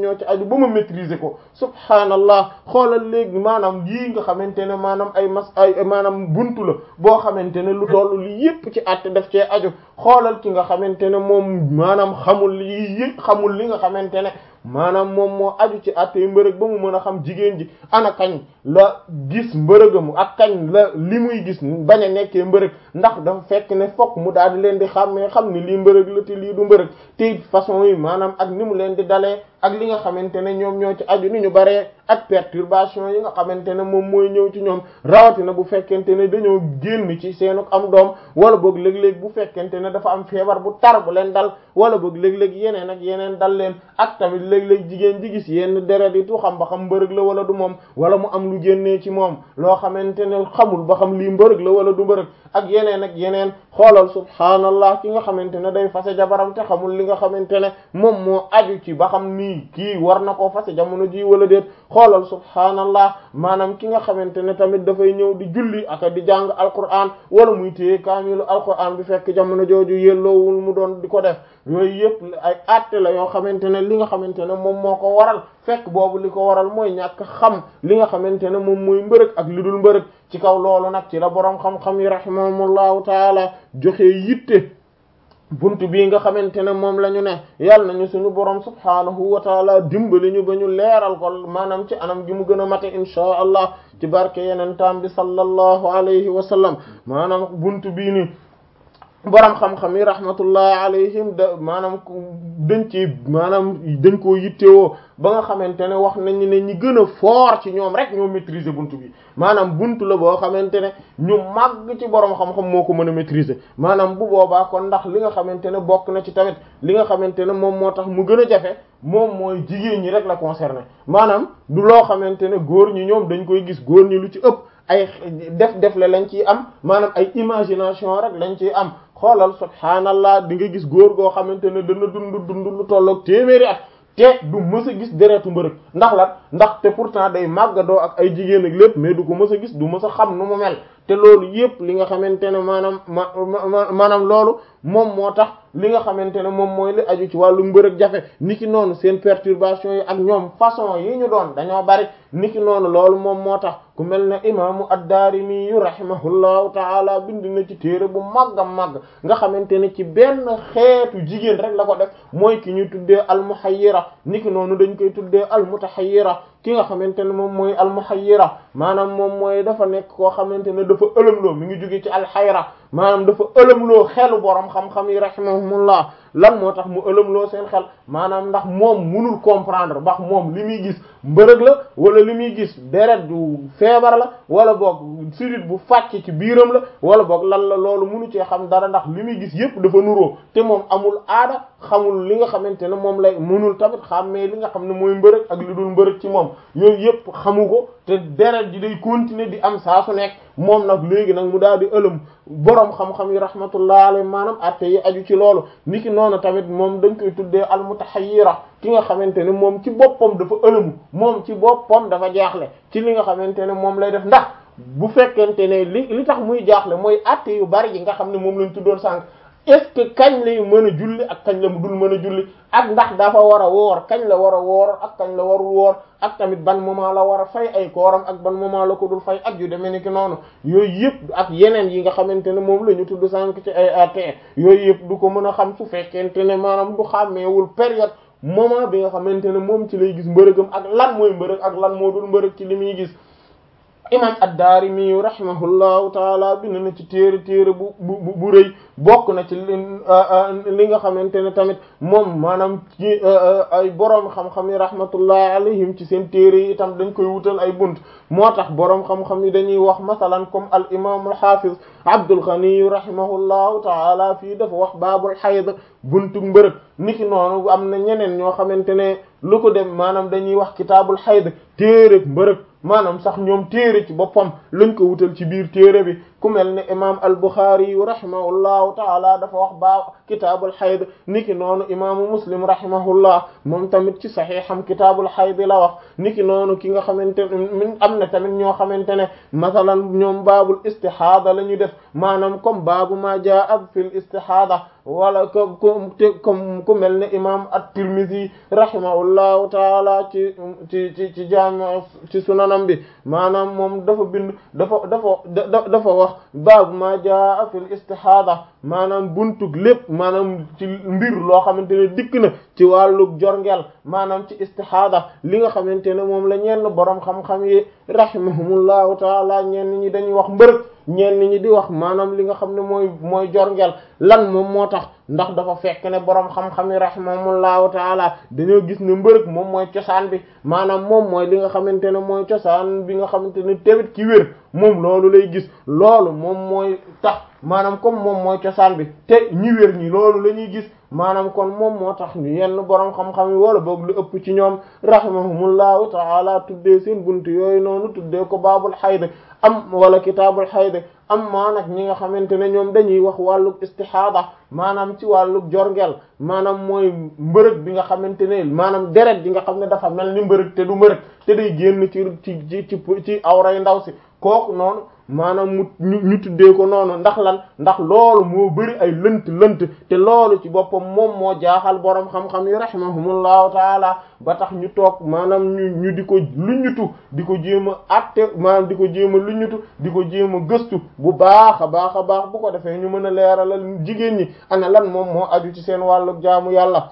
ñoo ci aju ba ma maîtriser ko subhaanallah xoolal léegi maanaam yii nga xamante ne maanaam ay mas ay maanaam buntu la boo xamante ne lu tollu li yépp ci àtte daf cee aju xoolal ki nga xamante ne moom maanaam xamul li yëpp xamul li nga xamante ne maanaam moom moo aju ci àttee mbërëg ba mu mën a xam jigéen ji ana kañ la gis mbërëgamu ak kañ la li muy gis bañ a nekkee mbërëg ndax dafa fekk ne fokk mu daal di leen di xàmmee xam ni lii mbërëg la te lii du mbërëg te façon yi maanaam ak ni mu leen di dalee ak li nga xamante ne ñoom ñoo ci aju ni ñu baree ak perturbation yi nga xamante ne moom mooy ñëw ci ñoom rawatina bu fekkente ne dañoo génn ci seenu am doom wala boog léeg-léeg bu fekkente ne dafa am feebar bu tar bu leen dal wala boog léeg-léeg yeneen ak yeneen dal leen ak tamit léeg-léeg jigéen ji gis yenn deret yi tu xam ba xam mbërëg la wala du moom wala mu am lu génnee ci moom loo xamante ne xamul ba xam lii mbërëg la wala du mbërëg ak yeneen ak yeneen xoolal subhaanallah ki nga xamante ne day fase jabaram te xamul li nga xamante ne moom moo aju ci ba xam nii kii war na koo fase jamono ji wala déet xoolal subhaanallah maanaam ki nga xamante ne tamit dafay ñëw di julli aka di jàng alquran wala muy téye kaamilu alquran bi fekk jamono jooju yelloowul mu doon di ko def yooyu yëpp ay àtte la yoo xamante ne li nga xamante ne moom moo ko waral fekk boobu li ko waral mooy ñàkk xam li nga xamante ne moom mooy mbërëg ak li dul mbërëg ci kaw loolu nag ci la boroom xam-xam yi rahimahumullahu taala joxe yitte buntu bii nga xamante ne moom la ñu ne yàlla nañu suñu borom subhaanahu wa taala dimbali ñu ba ñu leeral ko maanaam ci anam gi mu gën a mate inchaa allah ci barke yeneen taam bi sallallahu alayhi wa sallam maanaam buntu bii ni borom xam-xam yi rahmatullahi alayhim da maanaam dañ ci maanaam dañ koo yittewoo ba nga xamante ne wax nañu ne ñi gën a fort ci ñoom rek ñoo maîtriser buntu bi maanaam buntu la boo xamante ne ñu màgg ci borom xam-xam moo ko mën a maîtriser maanaam bu boobaa kon ndax li nga xamante ne bokk na ci tamit li nga xamante ne moom moo tax mu gën a jafe moom mooy jigéen ñi rek la concerné maanaam du loo xamante ne góor ñi ñoom dañ koy gis góor ñi lu ci ëpp ay def def le lañ ciy am maanaam ay imagination rek lañ ciy am xoolal subhaanallah di nga gis góor goo xamante ne dana dund dund lu tolloog téeméeri at te du mës a gis deretu mbërëg ndax la ndax te pourtant day màggadoo ak ay jigéen ak lépp mais du ko mës a gis du mës a xam nu mu mel te loolu yépp li nga xamante ne maanaam ma maanaam loolu moom moo tax li nga xamante ne moom mooy li aju ci wàllu mbërëg jafe niki noonu seen perturbation yi ak ñoom façon yi ñu doon dañoo bari niki noonu loolu moom moo tax ku mel ne imaamu ad-Daarimi yu rahimahullahu taala bind na ci téere bu màgg a màgg nga xamante ne ci benn xeetu jigéen rek la ko def mooy ki ñu tuddee al-muhayyira niki noonu dañ koy tuddee al-mutahayyira ki nga xamante ne moom mooy al-muhayyira maanaam moom mooy dafa nekk koo xamante ne dafa ëlëmloo mi ngi jóge ci al-hayra maanaam dafa ëlëmloo xelu borom xam-xam yi rahimahumullah lan moo tax mu ëlëmloo seen xel maanaam ndax moom munul comprendre ndax moom li muy gis mbërëg la wala li muy gis deret du feebar la wala boog sidit bu fàcc ci biiram la wala boog lan la loolu munu cee xam dara ndax li muy gis yépp dafa nuroo te moom amul aada xamul li nga xamante ne moom lay munul tamit xàmmee li nga xam ne mooy mbërëg ak li dul mbërëg ci moom yooyu yépp xamu ko te deret ji day continuer di am saa su nekk moom nag léegi nag mu daal di ëlëm boroom xam-xam yi rahmatullah alayhi maanaam atte yi aju ci loolu niki noonu tamit moom dañ koy tuddee almutahayyira ki nga xamante ne moom ci boppam dafa ëlëmu moom ci boppam dafa jaaxle ci li nga xamante ne moom lay def ndax bu fekkente ne li li tax muy jaaxle mooy atte yu bari yi nga xam ne moom lañ tuddoon sànq est-ce que kañ lay mën a julli ak kañ la mu dul mën a julli ak ndax dafa war a woor kañ la war a woor ak kañ la warul woor ak tamit ban moment la war a fay ay kooram ak ban moment la ko dul fay ak yu demee ni ki noonu yooyu yëpp ak yeneen yi nga xamante ne moom la ñu tudd sànq ci ay atte yooyu yëpp du ko mën a xam su fekkente ne maanaam du xàmmeewul période moment bi nga xamante ne moom ci lay gis mbërëgam ak lan mooy mbërëg ak lan moo dul mbërëg ci li muy gis imam ad-Daarimi rahimahullahu taala bind na ci téere téere bu bu bu rëy bokk na ci li nga xamante ne tamit moom maanaam ci ay boroom xam-xam yi rahmatullahi alayhim ci seen téere yi itam dañ koy wutal ay bunt moo tax boroom xam-xam yi dañuy wax masalan comme al imam al hafiz Abdul Ghani rahimahullahu taala fii dafa wax baabul hayd buntu mbërëg niki noonu am na ñeneen ñoo xamante ne lu ko dem maanaam dañuy wax kitaabul hayd téere mbërëg maanaam sax ñoom téere ci boppam lañ ko wutal ci biir téere bi ku mel ne imam al-Bukhari yu rahimahullahu taala dafa wax baa kitaabul xayd niki noonu imaamu muslim rahimahullah moom tamit ci saxiixam kitaabul xayd la wax niki noonu ki nga xamante ne am na tamit ñoo xamante ne masalan ñoom baabul istihaada la ñu def maanaam comme baabu ma jaa fil istihaada wala comme comme ku mel ne imam at-Tirmidhi rahimahullahu taala ci ci ci ci jaami ci sunanam bi maanaam moom dafa bind dafa dafa dafa wax baabu ma jaa fil istihaada maanaam buntug lépp maanaam ci mbir loo xamante ne dikk na ci wàllu jorngeel maanaam ci istihaada li nga xamante ne moom la ñenn boroom xam-xam yi rahimahumullahu taala ñenn ñi dañuy wax mbërëg ñenn ñi di wax maanaam li nga xam ne mooy mooy jorngeel lan moom moo tax ndax dafa fekk ne boroom xam-xam yi rahimahumullahu taala dañoo gis ne mbërëg moom mooy cosaan bi maanaam moom mooy li nga xamante ne mooy cosaan bi nga xamante ne tamit ki wér moom loolu lay gis loolu moom mooy tax maanaam comme moom mooy cosaan bi te ñi wér ñi loolu la ñuy gis maanaam kon moom moo tax ñu yenn boroom xam-xam yi wala boog lu ëpp ci ñoom rahimahumullahu taala tuddee seen buntu yooyu noonu tuddee ko baabul xayd am wala kitaabul xayd am maa nag ñi nga xamante ne ñoom dañuy wax wàllug istihaada maanaam ci wàllug jorngel maanaam mooy mbërëg bi nga xamante ne maanaam deret bi nga xam ne dafa mel ni mbërëg te du mbërëg te day génn ci ci ci ci ci awray ndaw si kooku noonu maanaam mu ñu ñu tuddee ko noonu ndax lan ndax loolu moo bëri ay lënt lënt te loolu ci boppam moom moo jaaxal boroom xam-xam yi rahimahumullahu taala ba tax ñu toog maanaam ñu ñu di ko luñutu di ko jéem a atte maanaam di ko jéem a luñutu di ko jéem a gëstu bu baax a baax a baax bu ko defee ñu mën a leeralal jigéen ñi ana lan moom moo aju ci seen wàllu jaamu yàlla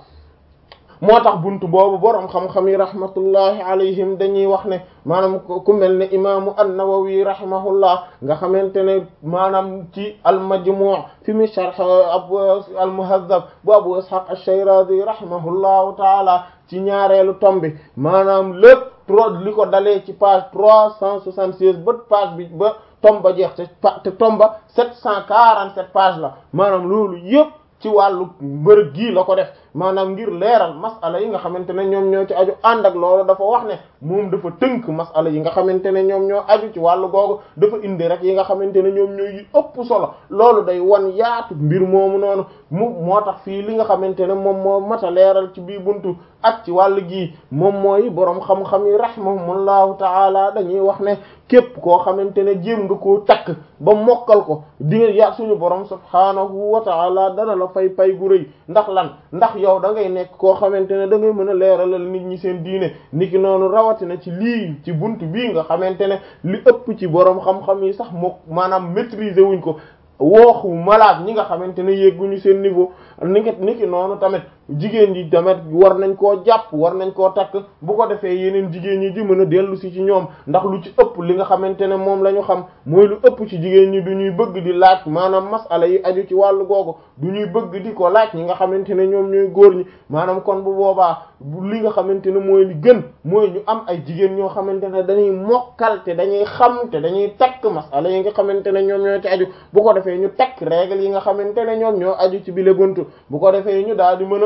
moo tax buntu boobu boroom xam-xam yi rahmatullahi alayhim dañuy wax ne maanaam ku mel ne imaamu an-Nawawi rahimahullah nga xamante ne maanaam ci al-Majmu' fi mi sharh abu al-Muhazzab bu Abu Ishaq ash-Shirazi rahimahullahu taala ci ñaareelu tombi maanaam lépp trop li ko dalee ci page trois cent soixante-seize ba page bi ba tomba jeex te te tomba sept cent quarante-sept page la maanaam loolu yëpp ci wàllu mbërëg gii la ko def maanaam ngir leeral masala yi nga xamante ne ñoom ñoo ci aju ànd ak loolu dafa wax ne moom dafa tënk masala yi nga xamante ne ñoom ñoo aju ci wàllu googu dafa indi rek yi nga xamante ne ñoom ñoo yi ëpp solo loolu day wan yaatu mbir moomu noonu mu moo tax fii li nga xamante ne moom moo mat a leeral ci bii buntu ak ci wàllu gii moom mooy boroom xam-xam yi rahimahumullahu taala dañuy wax ne képp koo xamante ne jéem nga koo takk ba mokkal ko di nga ya suñu borom subhaanahu wa taala dana la fay pay gu rëy ndax lan ndax yow da ngay nekk koo xamante ne da ngay mën a leeralal nit ñi seen diine niki noonu rawatina ci lii ci buntu bii nga xamante ne li ëpp ci borom xam-xam yi sax moo maanaam maîtriser wuñ ko wooxu malaat ñi nga xamante ne yegguñu seen niveau niki niki noonu tamit jigéen ji tamit war nañ koo jàpp war nañ koo takk bu ko defee yeneen jigéen ñi di mën a dellu si ci ñoom ndax lu ci ëpp li nga xamante ne moom la ñu xam mooy lu ëpp ci jigéen ñi du ñuy bëgg di laaj maanaam masala yi aju ci wàllu googu du ñuy bëgg di ko laaj ñi nga xamante ne ñoom ñooy góor ñi maanaam kon bu boobaa li nga xamante ne mooy li gën mooy ñu am ay jigéen ñoo xamante ne dañuy mokkal te dañuy xam te dañuy takk masala yi nga xamante ne ñoom ñoo ci aju bu ko defee ñu takk règle yi nga xamante ne ñoom ñoo aju ci bile buntu bu ko defee ñu daal di mën a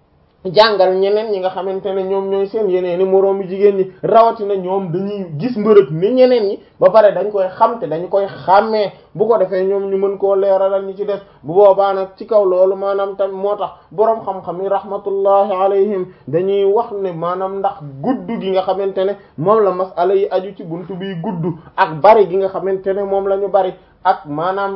jàngal ñeneen ñi nga xamante ne ñoom ñooy seen yeneen i moroomi jigéen ñi rawatina ñoom dañuy gis mbërëg ni ñeneen ñi ba pare dañ koy xam te dañu koy xàmmee bu ko defee ñoom ñu mën koo leeralal ñi ci des bu boobaa nag ci kaw loolu maanaam tam moo tax boroom xam-xam yi rahmatullahi alayhim dañuy wax ne maanaam ndax gudd gi nga xamante ne moom la masala yi aju ci buntu bi gudd ak bari gi nga xamante ne moom la ñu bari ak maanaam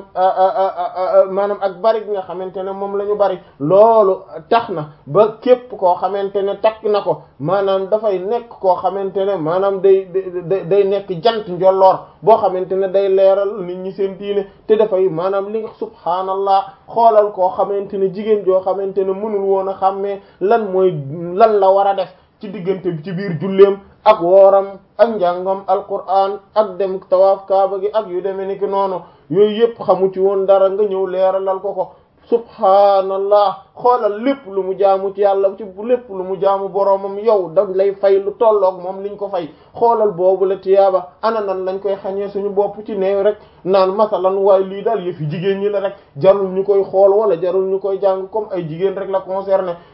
maanaam ak bari gi nga xamante ne moom la ñu bari loolu tax na ba képp koo xamante ne takk na ko maanaam dafay nekk koo xamante ne maanaam day day day nekk jant njolloor boo xamante ne day leeral nit ñi seen diine te dafay maanaam li nga subhaanallah xoolal koo xamante ne jigéen joo xamante ne mënul woon a xàmmee lan mooy lan la war a def ci diggante bi ci biir julleem ak wooram ak njàngam alquran ak dem tawaaf kaaba gi ak yu demee ni ki noonu yooyu yëpp xamu ci woon dara nga ñëw leeralal ko ko subhaanallah xoolal lépp lu mu jaamu ci yàlla ci lépp lu mu jaamu boroomam yow da lay fay lu tolloog moom liñ ko fay xoolal boobu la tiyaaba ana nan lañ koy xañee suñu bopp ci neew rek naan masalan waaye lii daal yëfi jigéen ñi la rek jarul ñu koy xool wala jarul ñu koy jàng comme ay jigéen rek la concerné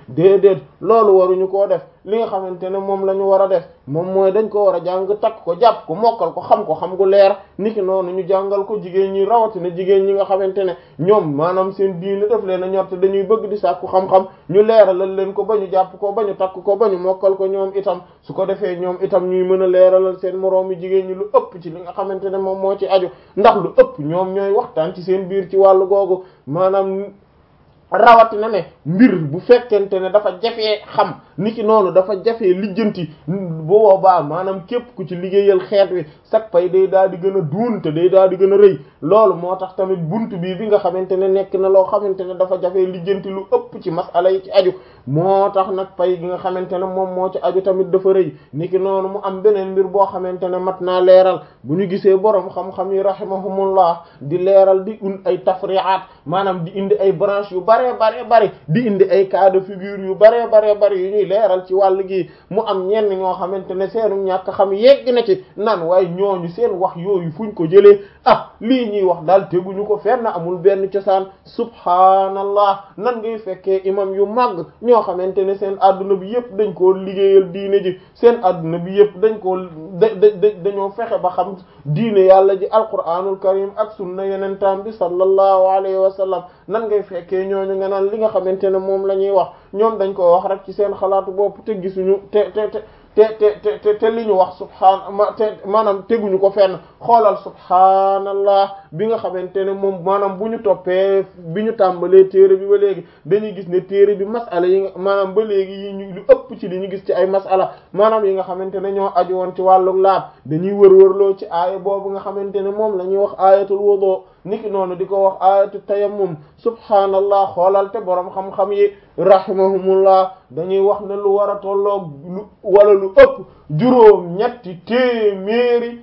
déedéet loolu waruñu koo def li nga xamante ne moom la ñu war a def moom mooy dañ ko war a jàng takk ko jàpp ko mokkal ko xam ko xam gu leer niki noonu ñu jàngal ko jigéen ñi rawatina jigéen ñi nga xamante ne ñoom maanaam seen diine def leen a ñor te dañuy bëgg di sàkku xam-xam ñu leeralal leen ko ba ñu jàpp ko ba ñu takk ko ba ñu mokkal ko ñoom itam su ko defee ñoom itam ñuy mën a leeralal seen moroomi jigéen ñi lu ëpp ci li nga xamante ne moom moo ci aju ndax lu ëpp ñoom ñooy waxtaan ci seen biir ci wàllu googu maanaam rawatina ne mbir bu fekkente ne dafa jafee xam niki noonu dafa jafee lijjanti bu boobaa maanaam képp ku ci liggéeyal xeet wi sak pay day daal di gën a duun te day daal di gën a rëy loolu moo tax tamit buntu bii bi nga xamante ne nekk na loo xamante ne dafa jafee lijjanti lu ëpp ci masala yi ci aju moo tax nag pay gi nga xamante ne moom moo ci aju tamit dafa rëy niki noonu mu am beneen mbir boo xamante ne mat naa leeral bu ñu gisee borom xam-xam yi rahimahumullah di leeral di und ay tafri'at maanaam di indi ay branche yu bare bare bare di indi ay cas de figure yu bare bare bare yu ñuy leeral ci wàll gi mu am ñenn ñoo xamante ne seenu ñàkk xam yegg na ci nan waaye ñooñu seen wax yooyu fuñ ko jëlee ah lii ñuy wax daal teguñu ko fenn amul benn cosaan subhaanallah nan ngay fekkee imam yu màgg ñoo xamante ne seen adduna bi yëpp dañ koo liggéeyal diine ji seen adduna bi yëpp dañ koo da da dañoo fexe ba xam diine yàlla ji alquranul karim ak sunna yenentaan bi sallallahu alayhi wa sallam nan ngay fekkee ñooñu nga naan li nga xamante ne moom la ñuy wax ñoom dañ ko wax rek ci seen xalaatu bopp te gisuñu te te te te te te te li ñu wax subhaan te maanaam teguñu ko fenn xoolal subhaanallah bi nga xamante ne moom maanaam bu ñu toppee bi ñu tàmbalee téere bi ba léegi dañuy gis ne téere bi masala yi nga maanaam ba léegi yi ñu lu ëpp ci li ñu gis ci ay masala maanaam yi nga xamante ne ñoo aju woon ci wàllu laab dañuy wër-wërloo ci aaya boobu nga xamante ne moom la ñuy wax aayatul wudu niki noonu di ko wax ayatu tayammum subhaanallah xoolal te boroom xam-xam yi rahimahumullah dañuy wax ne lu war a tolloog lu wala lu ëpp juróom ñetti téeméeri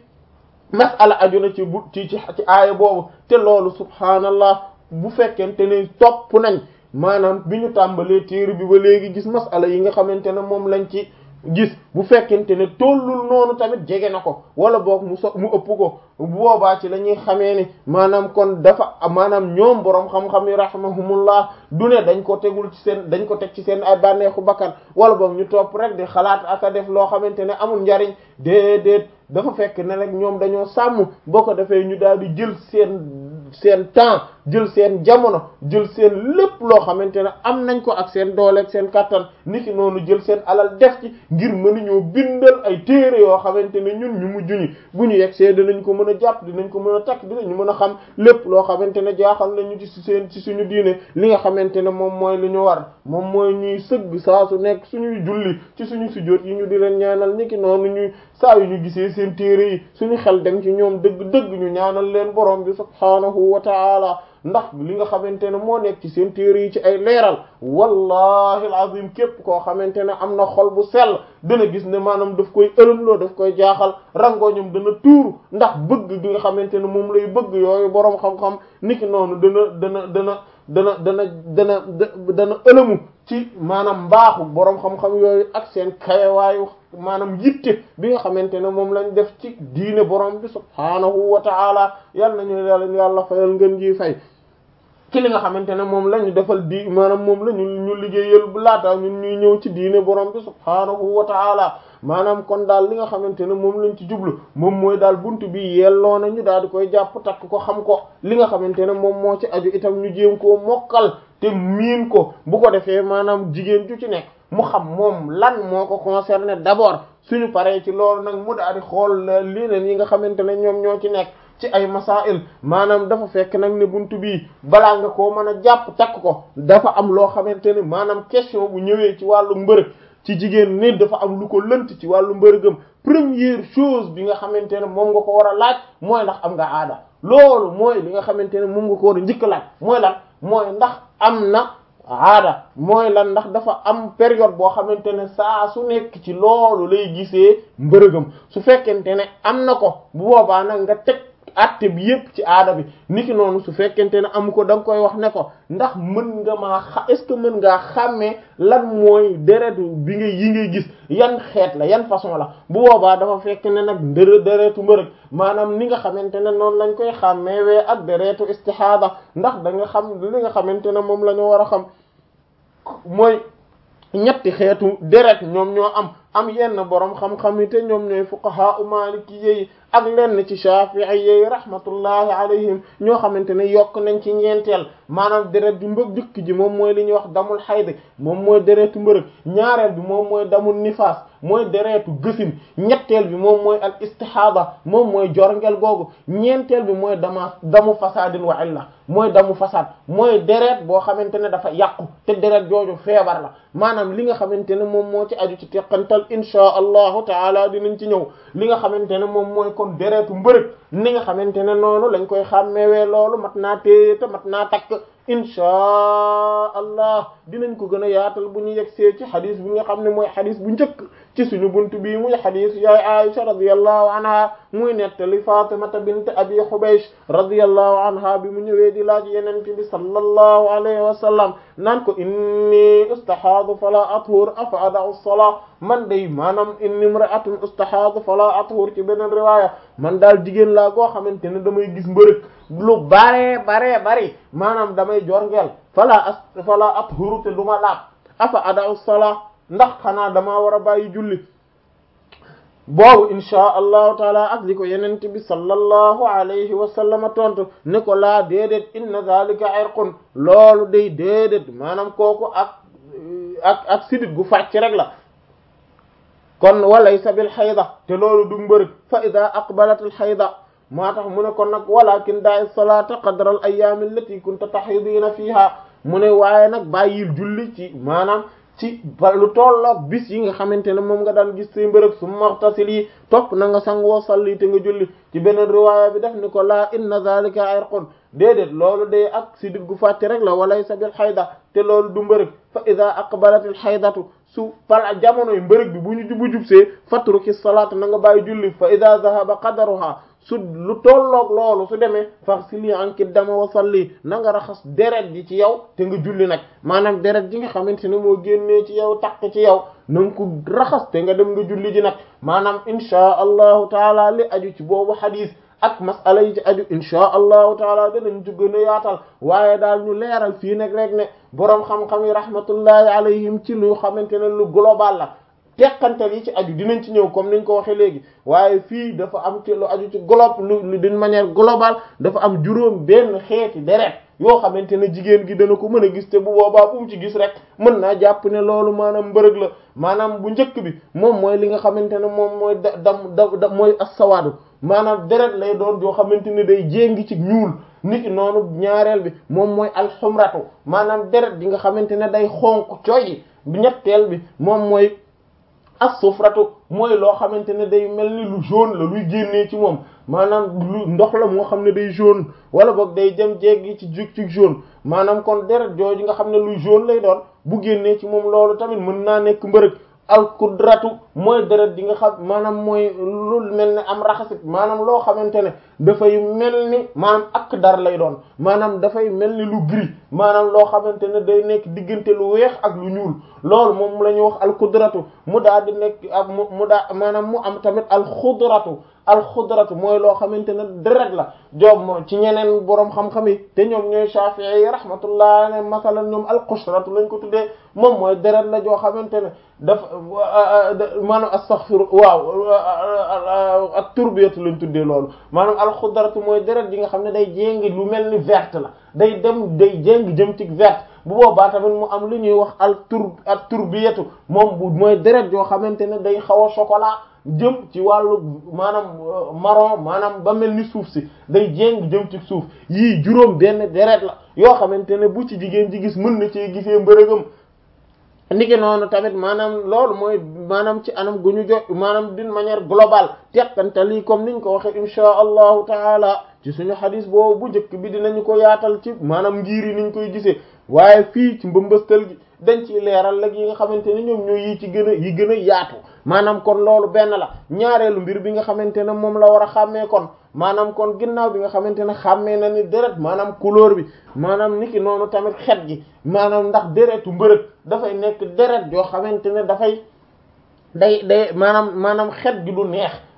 masala aju na ci bu ci ci ci aaya boobu te loolu subhaanallah bu fekkente ne topp nañ maanaam bi ñu tàmbalee téere bi ba léegi gis masala yi nga xamante ne moom lañ ci gis bu fekkente ne tollul noonu tamit jege na ko wala boog mu so mu ëpp ko boobaa ci la ñuy xamee ni maanaam kon dafa maanaam ñoom boroom xam-xam yi rahimahumullah du ne dañ ko tegul ci seen dañ ko teg ci seen ay bànneexu bakkan wala boog ñu topp rek di xalaat ak a def loo xamante ne amul njariñ déedéet dafa fekk ne rek ñoom dañoo sàmm boo ko defee ñu daal di jël seen seen temps jël seen jamono jël seen lépp loo xamante ne am nañ ko ak seen doole ak seen kattan niki noonu jël seen alal def ci ngir mënuñoo bindal ay téere yoo xamante ne ñun ñu mujj ñi bu ñu yegg see dinañ ko mën a jàpp dinañ ko mën a takk dinañ mën a xam lépp loo xamante ne jaaxal nañu ci seen ci suñu diine li nga xamante ne moom mooy li ñu war moom mooy ñuy sëgg saa su nekk suñuy julli ci suñu sujjóot yi ñu di leen ñaanal niki noonu ñuy saa yu ñu gisee seen téere yi suñu xel dem ci ñoom dëgg-dëgg ñu ñaanal leen borom bi subhaanahu wa ta'ala ndax li nga xamante ne moo nekk ci seen téere yi ci ay leeral wallahi alazim képp koo xamante ne am na xol bu sell dana gis ne maanaam daf koy ëlëmloo daf koy jaaxal rangooñam dana tuuru ndax bëgg gi nga xamante ne moom lay bëgg yooyu boroom xam-xam niki noonu dana dana dana dana dana dana dana ëlëmu ci maanaam mbaaxu boroom xam-xam yooyu ak seen kayewaayu maanaam yitte bi nga xamante ne moom lañ def ci diine borom bi subhaanahu wa ta'ala yal nañu yàlla yàlla fayal ngeen ji fay ci li nga xamante ne moom la ñu defal di maanaam moom la ñu ñu liggéeyal bu laata ñun ñuy ñëw ci diine borom bi subhaanahu wa ta'ala maanaam kon daal li nga xamante ne moom lañ ci jublu moom mooy daal buntu bi yelloo na ñu daal di koy jàpp takk ko xam ko li nga xamante ne moom moo ci aju itam ñu jéem koo mokkal te miin ko bu ko defee maanaam jigéen ju ci nekk mu xam moom lan moo ko concerné d'abord suñu paree ci loolu nag mu daal di xool leneen yi nga xamante ne ñoom ñoo ci nekk ci ay masail maanaam dafa fekk nag ne buntu bii balaa nga koo mën a jàpp takk ko dafa am loo xamante ne maanaam question bu ñëwee ci wàllu mbërëg ci jigéen nit dafa am lu ko lënt ci wàllu mbërëgam première chose bi nga xamante ne moom nga ko war a laaj mooy ndax am nga aada loolu mooy li nga xamante ne moom nga ko war a njëkk laaj mooy lan mooy ndax am na aada mooy lan ndax dafa am période boo xamante ne saa su nekk ci loolu lay gisee mbërëgam su fekkente ne am na ko bu boobaa nag nga teg atte bi yépp ci aada bi niki noonu su fekkente ne amu ko da nga koy wax ne ko ndax mën nga maa xa est-ce que mën ngaa xàmmee lan mooy deretu bi nga yi ngay gis yan xeet la yan façon la bu boobaa dafa fekk ne nag ndër deretu mbërëg maanaam ni nga xamante ne noonu lañ koy xàmmeewee ak deretu istihada ndax da nga xam li nga xamante ne moom la ñu war a xam mooy ñetti xeetu deret ñoom ñoo am am yenn boroom xam-xam yi te ñoom ñooy fuqaha u maliki yi ak lenn ci shafi'i yi rahmatullahi alayhim ñoo xamante ne yokk nañ ci ñeenteel maanaam deret ju mbëg dikk ji moom mooy li ñuy wax damul xayd moom mooy deretu mbërëg ñaareel bi moom mooy damul nifaas mooy deretu gësin ñetteel bi moom mooy al istihada moom mooy jorngel googu ñeenteel bi mooy dama damu fasadin wa illa mooy damu fasad mooy deret boo xamante ne dafa yàqu te deret jooju feebar la maanaam li nga xamante ne moom moo ci aju ci teqantal insha allahu taala dinañ ci ñëw li nga xamante ne moom mooy kon deretu mbërëg ni nga xamante ne noonu lañ koy xàmmewee loolu mat naa téye te mat naa takk inchaa allah dinañ ko gën a yaatal bu ñu yegsee ci xadis bi nga xam ne mooy xadis bu njëkk ci suñu buntu bii muy xadis yaay Aisha radiyallahu anha muy nettali Fatimata bint Abi Hubaysh radiyallahu anha bi mu ñëwee di laaj Yonent bi sallallahu alayhi wa sallam naan ko inni ustahaadu fala athur afa ada'u as-salaa man day maanaam inni imra'atun ustahaadu fala athur ci beneen riwaaya man daal jigéen laa goo xamante ne damay gis mbërëg lu bare bare bari maanaam damay jorngeel fala as fala athuru te du ma laab afa ada'u as-salaa ndax xanaa damaa war a bàyyi julli boobu inchaa allahu taala ak li ko yenente bi sallallahu alayhi wa sallama tontu ne ko laa déedéet inna zalika irqun loolu day déedéet maanaam kooku ak ak ak sidit gu fàcc rek la kon walaysa bil xayda te loolu du mbërëg fa ida aqbalat al xayda moo tax mu ne kon nag walakin da'i salata qadra al ayami allati kunta tahidina fiha mu ne waaye nag bàyyil julli ci maanaam ci lu tolloog bis yi nga xamante ne moom nga daan gis say mbërëg su maxtasil yi topp na nga sangoo salli te nga julli ci beneen riwaaya bi def ni ko laa inna zalika irqun déedéet loolu day ak sidit gu fàtte rek la walaysa bil xayda te loolu du mbërëg fa ida aqbalatil xaydatu su pala jamonoy mbërëg bi bu ñu jubu jubsee fatruki salaat na nga bàyyi julli fa ida zahaba qadaruha su lu tolloog loolu su demee faghsili anki dama wa salli na nga raxas deret ji ci yow te nga julli nag maanaam deret ji nga xamante ne moo génnee ci yow takk ci yow na nga ko raxas te nga dem nga julli ji nag maanaam inchaa allahu taala li aju ci boobu xadis ak masala yi ci aju inchaa allahu taala danañ ci gën a yaatal waaye daal ñu leeral fii nag rek ne boroom xam-xam yi rahmatullahi alayhim ci lu xamante ne lu global la teqantal yi ci aju dinañ ci ñëw comme niñ ko waxee léegi waaye fii dafa am ci lu aju ci globe lu d'une manière globale dafa am juróom benn xeeti deret yoo xamante ne jigéen gi dana ko mën a gis te bu boobaa bu mu ci gis rek mën naa jàpp ne loolu maanaam mbërëg la maanaam bu njëkk bi moom mooy li nga xamante ne moom mooy da dam da da mooy assawaadu maanaam deret lay doon yoo xamante ne day jéngi ci ñuul niki noonu ñaareel bi moom mooy alxumratu maanaam deret bi nga xamante ne day xonq coyi ñetteel bi moom mooy as-sufratu mooy loo xamante ne day mel ni lu jaune la luy génnee ci moom maanaam lu ndox la moo xam ne day jaune wala boog day dem jéggi ci jug ci jaune maanaam kon deret jooju nga xam ne luy jaune lay doon bu génnee ci moom loolu tamit mën naa nekk mbërëg alkudratu mooy deret di nga xam maanaam mooy lu mel ne am raxasit maanaam loo xamante ne dafay mel ni maanaam ak dar lay doon maanaam dafay mel ni lu gris maanaam loo xamante ne day nekk diggante lu weex ak lu ñuul loolu moom la ñuy wax alkudratu mu daal di nekk ak mu mu daa maanaam mu am tamit alxudratu alxudratu mooy loo xamante ne deret la joob moo ci ñeneen boroom xam-xam yi te ñoom ñooy Shafi'i yi rahmatullah ne masalan ñoom alxusratu lañ ko tuddee moom mooy deret la joo xamante ne dafa maanaam astaghfir waaw ak turbiyatu lañ tuddee loolu maanaam alxudratu mooy deret yi nga xam ne day jéngi lu mel ni verte la day dem day jéngi jëm ci verte bu boobaa tamit mu am lu ñuy wax al tur ak turbiyatu moom bu mooy deret yoo xamante ne day xaw a chocolat jëm ci wàllu maanaam marron maanaam ba mel ni suuf si day jéng jëm ci suuf yii juróom benn deret la yoo xamante ne bu ci jigéen ji gis mën na ci gisee mbërëgam niki noonu tamit maanaam loolu mooy maanaam ci anam gu ñu jo maanaam d'une manière globale teqante lii comme niñ ko waxe insha allahu taala ci suñu xadis boobu bu njëkk bi dinañu ko yaatal ci maanaam ngir yi niñ koy gisee waaye fii ci mbëmbëstal gi dañ ciy leeral lag yi nga xamante ne ñoom ñooy yi ci gën a yi gën a yaatu maanaam kon loolu benn la ñaareelu mbir bi nga xamante ne moom la war a xàmmee kon maanaam kon ginnaaw bi nga xamante ne xàmmee na ni deret maanaam couleur bi maanaam niki noonu tamit xet gi maanaam ndax deretu mbërëg dafay nekk deret joo xamante ne dafay day day maanaam maanaam xet gi du neex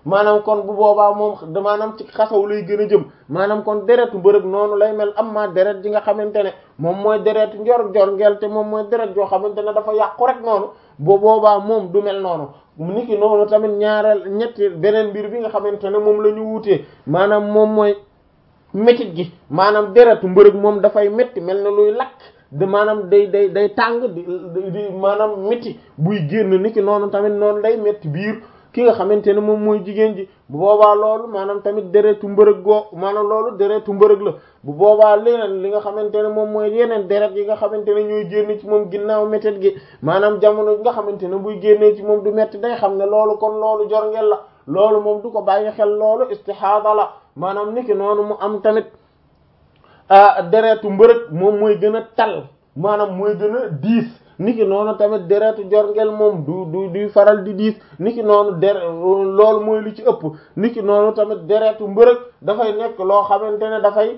maanaam kon bu boobaa moom maanaam ci xasaw lay gën a jëm maanaam kon deretu mbërëg noonu lay mel am ma deret ji nga xamante ne moom mooy deretu njor jorngeel te moom mooy deret joo xamante ne dafa yàqu rek noonu bu boobaa moom du mel noonu niki noonu tamit ñaareel ñetti beneen mbir bi nga xamante ne moom la ñu wuutee maanaam moom mooy métit gi maanaam deretu mbërëg moom dafay métti mel na luy lakk de maanaam day day day tàng di di maanaam métti buy génn niki noonu tamit noonu day métti biir ki nga xamante ne moom mooy jigéen ji bu boobaa loolu maanaam tamit deretu mbërëg goo maanaam loolu deretu mbërëg la bu boobaa leneen li nga xamante ne moom mooy yeneen deret yi nga xamante ne ñooy génn ci moom ginnaaw métit gi maanaam jamono nga xamante ne buy génnee ci moom du métti day xam ne loolu kon loolu jorngel la loolu moom du ko bàyyi xel loolu istihaada la maanaam niki noonu mu am tamit deretu mbërëg moom mooy gën a tal maanaam mooy gën a diis niki noonu tamit deretu jorngel moom du du duy faral di diis niki noonu dere loolu mooy li ci ëpp niki noonu tamit deretu mbërëg dafay nekk loo xamante ne dafay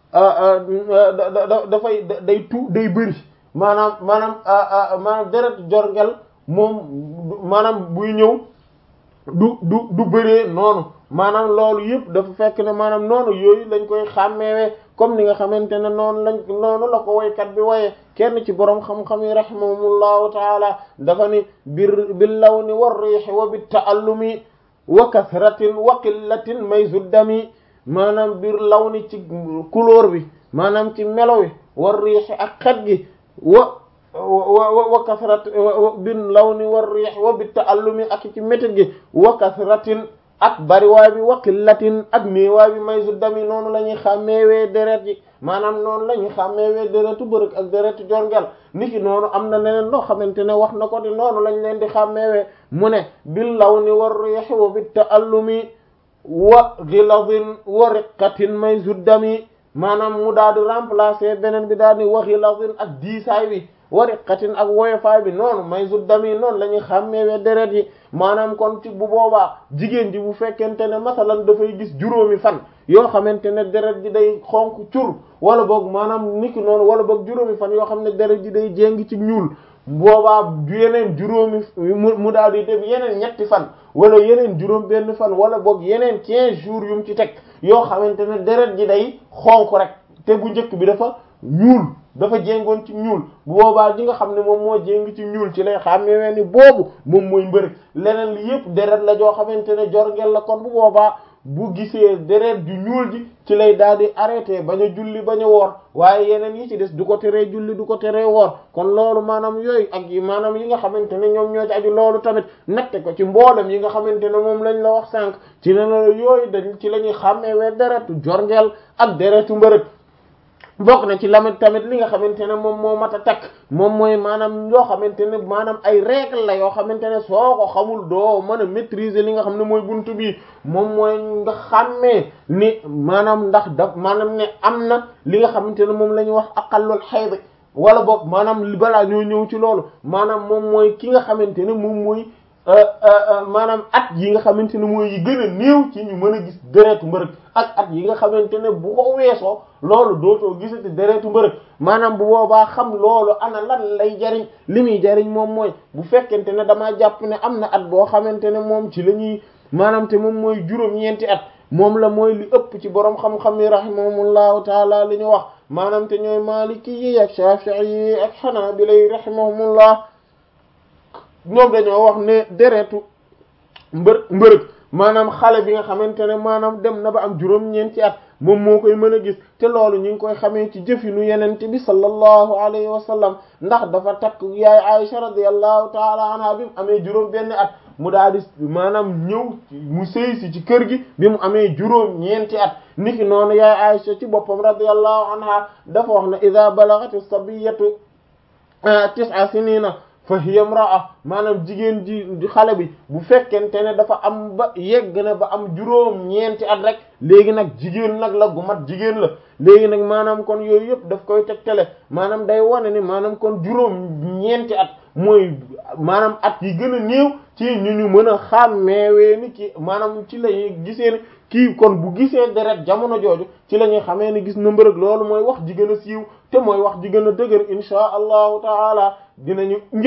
dafay day tu day bëri maanaam maanaam maanaam deretu jorngel moom maanaam buy ñëw du du du bëree noonu maanaam loolu yëpp dafa fekk ne maanaam noonu yooyu lañ koy xàmmeewee comme ni nga xamante ne noonu lañ noonu la ko woykat bi woyee kenn ci boroom xam-xam yi rahimahumullahu taala dafa ni bir bil lawni war riixi wa bit taallumi wa kasratin wa qillatin mayzu dami maanaam bir lawni ci couleur bi maanaam ci melo wi war riixi ak xet gi wa wa wa kasrat bin lawni war riix wa bit taallumi ak ci métit gi wa kasratin ak bariwaay bi wa qillatin ak néewaay bi mayzu dami noonu la ñuy xàmmeewee deret yi maanaam noonu la ñuy xàmmeewee deretu bërëg ak deretu jorngel niki noonu am na leneen loo xamante ne wax na ko di noonu lañ leen di xàmmeewee mu ne bil lawni war riix wa bit taallumi wa ghilazin wa riqqatin mayzu dami maanaam mu daal di remplacer beneen bi daal di wa ghilazin ak diisaay bi wa riqqatin ak woyofaay bi noonu mayzu dami noonu la ñuy xàmmeewee deret yi maanaam kon ci bu boobaa jigéen ji bu fekkente ne masalan dafay gis juróomi fan yoo xamante ne deret ji day xonk cur wala boog maanaam niki noonu wala boog juróomi fan yoo xam ne deret ji day jéng ci ñuul boobaa yeneen juróomi mu daal di dem yeneen ñetti fan wala yeneen juróom benn fan wala boog yeneen quinze jours yu mu ci teg yoo xamante ne deret ji day xonk rek te bu njëkk bi dafa ñuul dafa jéngoon ci ñuul bu boobaa ji nga xam ne moom moo jéng ci ñuul ci lay xàmmee ni boobu moom mooy mbërëg leneen li yëpp deret la joo xamante ne jorngel la kon bu boobaa bu gisee deret ju ñuul ji ci lay daal di arrêté bañ a julli bañ a woor waaye yeneen yi ci des du ko teree julli du ko teree woor kon loolu maanaam yooyu ak yi maanaam yi nga xamante ne ñoom ñoo ci aju loolu tamit natte ko ci mboolem yi nga xamante ne moom lañ la wax sànq ci ne la yooyu dañ ci la ñuy xàmmeewee deretu jorngel ak deretu mbërëg bokk na ci lamit tamit li nga xamante ne moom moo mat a takk moom mooy maanaam yoo xamante ne maanaam ay règle la yoo xamante ne soo ko xamul doo mën a maîtriser li nga xam ne mooy buntu bi moom mooy nga xàmmee ni maanaam ndax daf maanaam ne am na li nga xamante ne moom la ñuy wax aqallul hayd wala boog maanaam li balaa ñoo ñëw ci loolu maanaam moom mooy ki nga xamante ne moom mooy maanaam at yi nga xamante ne mooy yi gën a néew ci ñu mën a gis deretu mbërëg ak at yi nga xamante ne bu ko weesoo loolu dootoo gisati deretu mbërëg maanaam bu boobaa xam loolu ana lan lay jariñ li muy jariñ moom mooy bu fekkente ne damaa jàpp ne am na at boo xamante ne moom ci la ñuy maanaam te moom mooy juróom-ñeenti at moom la mooy li ëpp ci borom xam-xam yi rahimahumullahu taala li ñu wax maanaam te ñooy maliki yi ak shafi'i yi ak hanabila yi rahimahumullah ñoom dañoo wax ne deretu mbër mbërëg maanaam xale bi nga xamante ne maanaam dem na ba am juróom-ñeenti at moom moo koy mën a gis te loolu ñu ngi koy xamee ci jëfinu yenente bi sallallahu alayhi wa sallam ndax dafa takk yaay Aisha radiyallahu taala anha bi mu amee juróom benn at mu daal di maanaam ñëw mu sëy si ci kër gi bi mu amee juróom ñeenti at niki noonu yaay Aisha ci boppam radiyallahu anha dafa wax ne ida balagati sabiyatu tis'a sinina fa hiya imra'a maanaam jigéen ji xale bi bu fekkente ne dafa am ba yegg na ba am juróom ñeenti at rek léegi nag jigéen nag la gu mat jigéen la léegi nag maanaam kon yooyu yëpp daf koy tegtale maanaam day wane ni maanaam kon juróom ñeenti at mooy maanaam at yi gën a néew ci ñu ñu mën a xàmmeewee ni ki maanaam ci la ñuy gisee ni kii kon bu gisee deret jamono jooju ci la ñuy xamee ni gis na mbërëg loolu mooy wax ji gën a siiw te mooy wax ji gën a dëgër insha allahu taala dinañu ñëw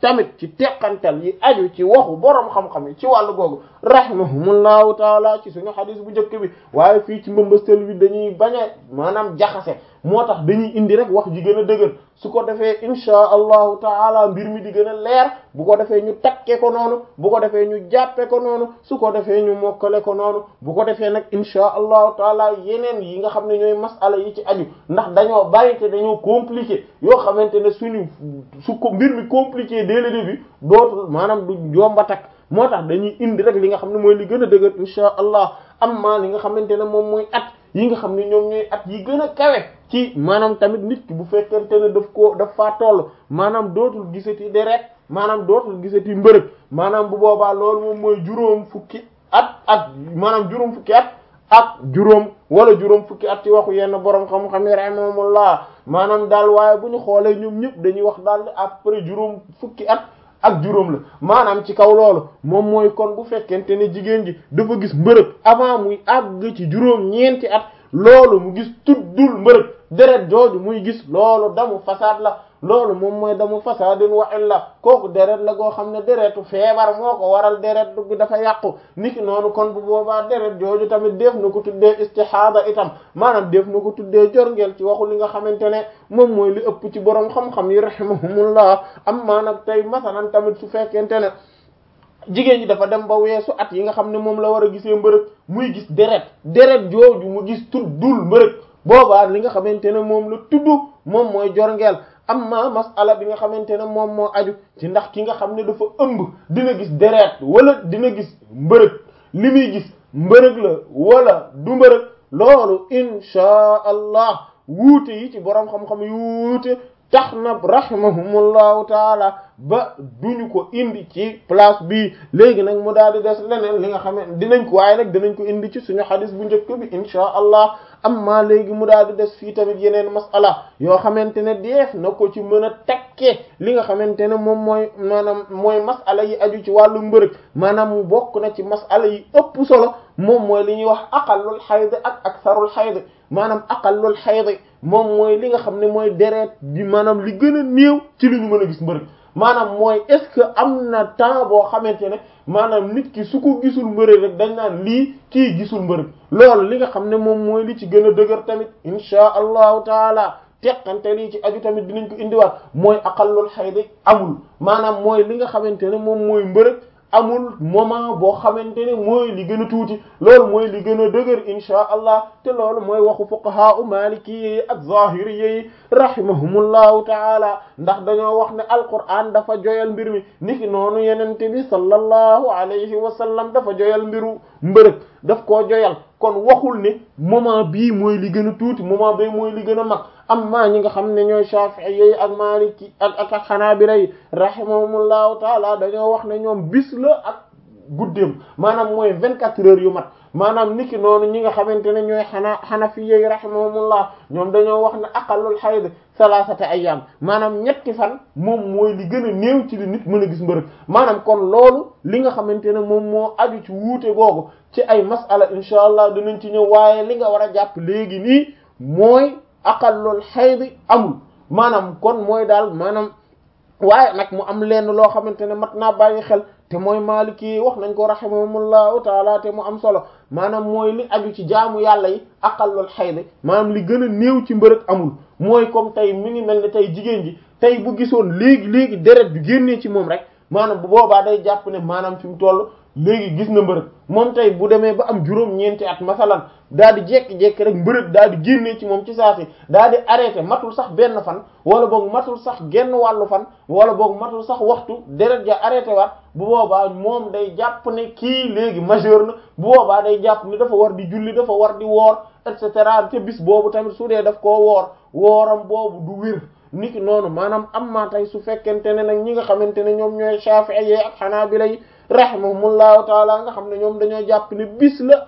tamit ci teqantal yi aju ci waxu boroom xam-xam yi ci wàllu googu rahimahumullahu taala ci suñu xadis bu njëkk bi waaye fii ci mbambastal bi dañuy bañ a maanaam jaxase moo tax dañuy indi rek wax ji gën a dëgër su ko defee inchaa allahu taala mbir mi di gën a leer bu ko defee ñu takke ko noonu bu ko defee ñu jàppe ko noonu su ko defee ñu mokkale ko noonu bu ko defee nag inchaa allahu taala yeneen yi nga xam ne ñooy masala yi ci aju ndax dañoo bari te dañoo compliqué yoo xamante ne suñu su ko mbir mi compliqué dès le début dootul maanaam du jomba takk moo tax dañuy indi rek li nga xam ne mooy li gën a dëgër inchaa allah amma li nga xamante ne moom mooy at yi nga xam ne ñoom ñooy at yi gën a kawe ci maanaam tamit nit ki bu fekkente ne daf koo daf faa toll maanaam dootul gisati deret maanaam dootul gisati mbërëg maanaam bu boobaa loolu moom mooy juróom fukki at ak maanaam juróom fukki at ak juróom wala juróom fukki at ci waxu yenn borom xam-xam yi rahimahumullah maanaam daal waaye bu ñu xoolee ñoom ñëpp dañuy wax daal après juróom fukki at ak juróom la maanaam ci kaw loolu moom mooy kon bu fekkente ne jigéen ji dafa gis mbërëg avant muy àgg ci juróom ñeenti at loolu mu gis tuddul mbërëg deret jooju muy gis loolu damu fasaad la loolu moom mooy damu fasaadin wa illa kooku deret la goo xam ne deretu feebar moo ko waral deret bi dafa yàqu niki noonu kon bu boobaa deret jooju tamit def na ko tuddee istihada itam maanaam def na ko tuddee jorngeel ci waxu li nga xamante ne moom mooy li ëpp ci borom xam-xam yi rahimahumullah am maanaam tey masalan tamit su fekkente ne jigéen ñi dafa dem ba weesu at yi nga xam ne moom la war a gisee mbërëg muy gis deret deret jooju mu gis tuddul mbërëg boobaa li nga xamante ne moom la tudd moom mooy jorngeel amma masala bi nga xamante ne moom moo aju ci ndax ki nga xam ne dafa ëmb dina gis deret wala dina gis mbërëg li muy gis mbërëg la wala du mbërëg loolu inchaa allah wuute yi ci boroom xam-xam yu wuute tax na rahimahumullahu taala ba duñu ko indi ci place bi léegi nag mu daal di des leneen li nga xam ne dinañ ko waaye nag dinañ ko indi ci suñu xadis bu njëkk bi inchaa allah amma léegi mu daal di des fii tamit yeneen masala yoo xamante ne deef na ko ci mën a tekkee li nga xamante ne moom mooy maanaam mooy masala yi aju ci wàllu mbërëg maanaam mu bokk na ci masala yi ëpp solo moom mooy li ñuy wax aqallul xayd ak aksarul xayd maanaam aqallul xayd moom mooy li nga xam ne mooy deret bi maanaam li gën a néew ci li ñu mën a gis mbërëg maanaam mooy est-ce que am na temps boo xamante ne maanaam nit ki su ko gisul mbërëg rek dañ naan lii kii gisul mbërëg loolu li nga xam ne moom mooy li ci gën a dëgër tamit insha allahu taala teqante lii ci aju tamit dinañ ko indiwaat mooy aqallul xaydi amul maanaam mooy li nga xamante ne moom mooy mbërëg amul moment boo xamante ne mooy li gën a tuuti loolu mooy li gën a dëgër insha allah te loolu mooy waxu fuqaha u maliki yi ak zahiri yi rahimahumullahu taala ndax dañoo wax ne alquran dafa joyal mbir mi niki noonu yenente bi sallallahu alayhi wa sallam dafa joyal mbiru mbërëg daf koo joyal kon waxul ne moment bii mooy li gën a tuuti moment bii mooy li gën a mag amma ñi nga xam ne ñooy Shafi'i yi ak Maliki ak ak ak Hanabila yi rahimahumullahu taala dañoo wax ne ñoom bis la ak guddeem maanaam mooy vingt quatre heures yu mat maanaam niki noonu ñi nga xamante ne ñooy xanaa Hanafi yi rahimahumullah ñoom dañoo wax ne aqallul hayd salasata ayyam maanaam ñetti fan moom mooy li gën a néew ci li nit mën a gis mbërëg maanaam kon loolu li nga xamante ne moom moo aju ci wuute googu ci ay masala insha allah dinañ ci ñëw waaye li nga war a jàpp léegi nii mooy aqallul hayd amul maanaam kon mooy daal maanaam waaye nag mu am lenn loo xamante ne mat naa bàyyi xel te mooy maliki wax nañ ko rahimahumullahu taala te mu am solo maanaam mooy li aju ci jaamu yàlla yi aqallul hayd maanaam li gën a néew ci mbërëg amul mooy comme tey mi ngi mel ne tey jigéen ji tey bu gisoon léegi léegi deret bi génnee ci moom rek maanaam bu boobaa day jàpp ne maanaam fi mu toll léegi gis na mbërëg moom tey bu demee ba am juróom-ñeenti at masalan daal di jékki-jékki rek mbërëg daal di génnee ci moom ci saasi daal di arrêté matul sax benn fan wala boog matul sax genn wàllu fan wala boog matul sax waxtu deret ja arrêté waat bu boobaa moom day jàpp ne kii léegi majeur na bu boobaa day jàpp ne dafa war di julli dafa war di woor et cetera te bis boobu tamit su dee daf koo woor wooram boobu du wér niki noonu maanaam am maa tey su fekkente ne nag ñi nga xamante ne ñoom ñooy Shafi'i ak Hanabila yi rahimahumullahu taala nga xam ne ñoom dañoo jàpp ne bis la ak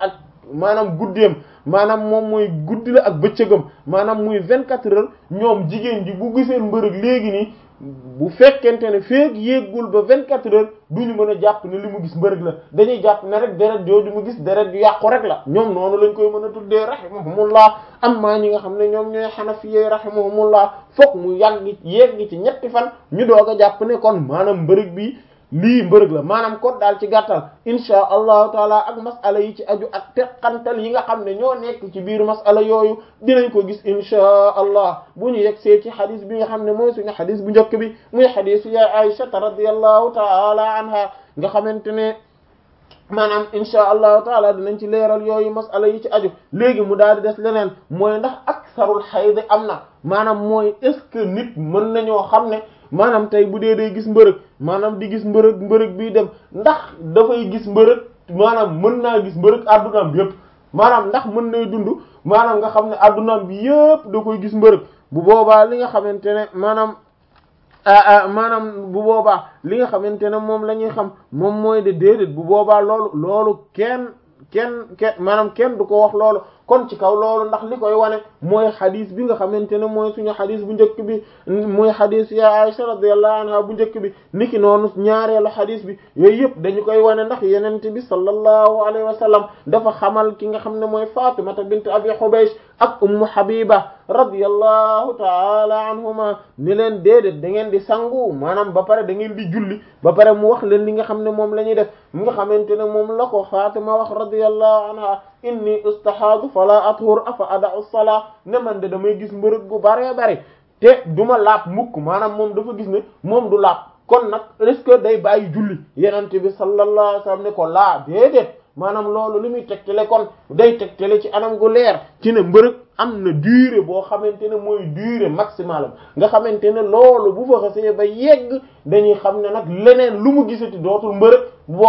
maanaam guddeem maanaam moom mooy guddi la ak bëccëgam maanaam muy vingt quatre heures ñoom jigéen ji bu gisee mbërëg léegi nii bu fekkente ne feek yéegul ba vingt quatre heures duñu mën a jàpp ne li mu gis mbërëg la dañuy jàpp ne rek deret jooju mu gis deret ju yàqu rek la ñoom noonu lañ koy mën a tuddee rahimahumullah amma ñi nga xam ne ñoom ñooy xanafiyee rahimahumullah fokk mu yàgg yegg ci ñetti fan ñu doog a jàpp ne kon maanaam mbërëg bi lii mbërëg la maanaam kon daal ci gàttal insha allahu taala ak masala yi ci aju ak teqantal yi nga xam ne ñoo nekk ci biir masala yooyu dinañ ko gis insha allah bu ñu yegg see ci xadis bi nga xam ne mooy suñu xadis bu njëkk bi muy xadisu yaay aïshata radiyallahu taala anha nga xamante ne maanaam insha allahu taala dinañ ci leeral yooyu masala yi ci aju léegi mu daal di des leneen mooy ndax aksarul xayd am na maanaam mooy est ce que nit mën nañoo xam ne maanaam tey bu dee day gis mbërëg maanaam di gis mbërëg mbërëg bii dem ndax dafay gis mbërëg maanaam mën naa gis mbërëg addunaam bi yëpp maanaam ndax mën nay dund maanaam nga xam ne addunaam bi yëpp da koy gis mbërëg bu boobaa li nga xamante ne maanaam maanaam bu boobaa li nga xamante ne moom la ñuy xam moom mooy de déedéet bu boobaa loolu loolu kenn kenn kenn maanaam kenn du ko wax loolu kon ci kaw loolu ndax li koy wane mooy xadis bi nga xamante ne mooy suñu xadis bu njëkk bi mooy xadis ya Aisha radiyallahu anha bu njëkk bi niki noonu ñaareelu xadis bi yooyu yëpp dañu koy wane ndax yenente bi sallallahu alayhi wa sallam dafa xamal ki nga xam ne mooy Fatimata bint Abi Hubaysh ak Ummu Habiba radiyallahu taala anhuma ni leen déedéet da ngeen di sangu maanaam ba pare da ngeen di julli ba pare mu wax leen li nga xam ne moom la ñuy def mi nga xamante ne moom la ko Fatima wax radiyallahu anha inni ustahaadu fala athur afa ada'u salaa ne man de damay gis mbërëg gu bare bare te duma laab mukk maanaam moom dafa gis ne moom du laab kon nag est-ce que day bàyyi julli yenente bi sallallahu alayhi wasallam ne ko laa déedéet maanaam loolu li muy tegtale kon day tegtale ci anam gu leer ci ne mbërëg am na durée boo xamante ne mooy durée maximale nga xamante ne loolu bu fa xasee ba yegg dañuy xam ne nag leneen lu mu gisati dootul mbërëg